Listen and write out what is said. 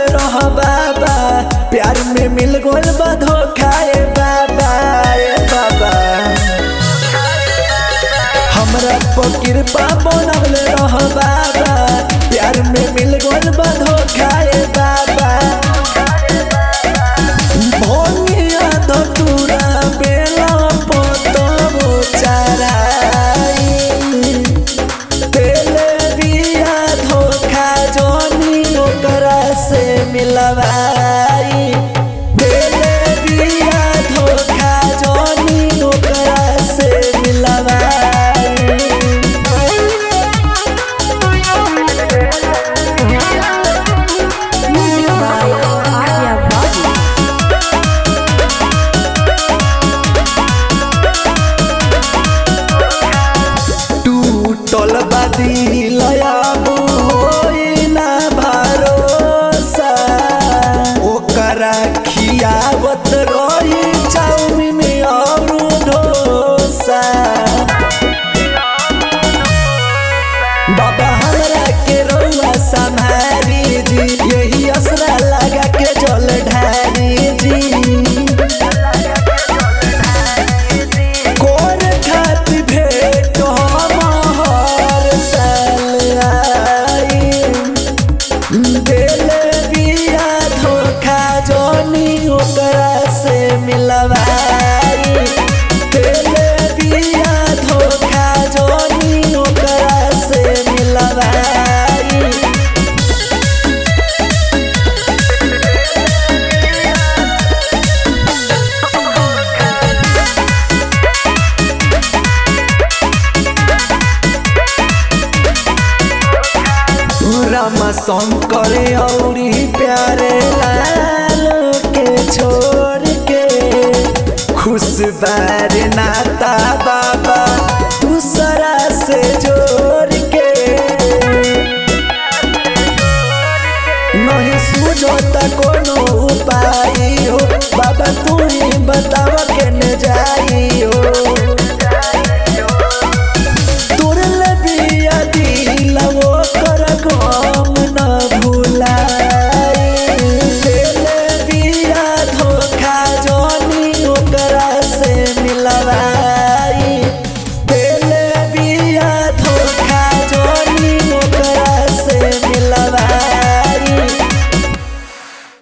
रह बाबा प्यार में मिल गोल बा धोखा ए बाबा ए बाबा हमरा पर कृपा बनवले रह बाबा प्यार में मिल गोल बा धोखा ए बाबा भोनिया धतुरा बेला पतबो चराई तेले बिया धोखा जोनी ओकरा से मिलवाई तेले बिया धोखा जोनी ओकरा से मिलवाई Music by Arya Bobby. टूटल बदिल अब होई ना भरोसा ओकरा खियावत रही चाउमीन और डोसा बाबा हमरा के रउआ संभारी जी यही असरा लगा के जल ढारी जी कोन खातिर भेंट हम हर साल आई देले बिया धोखा जोनी ओकरा से मिलवाई देले बिया धोखा जोनी ओकरा से मिलवाई राम शंकर औरी प्यारे लाल के छोड़ के खुश बार नाता बाबा दूसरा से जोड़ के नहीं सूझो त कोनो उपाय हो बाबा तू ही बताव के न जाई हो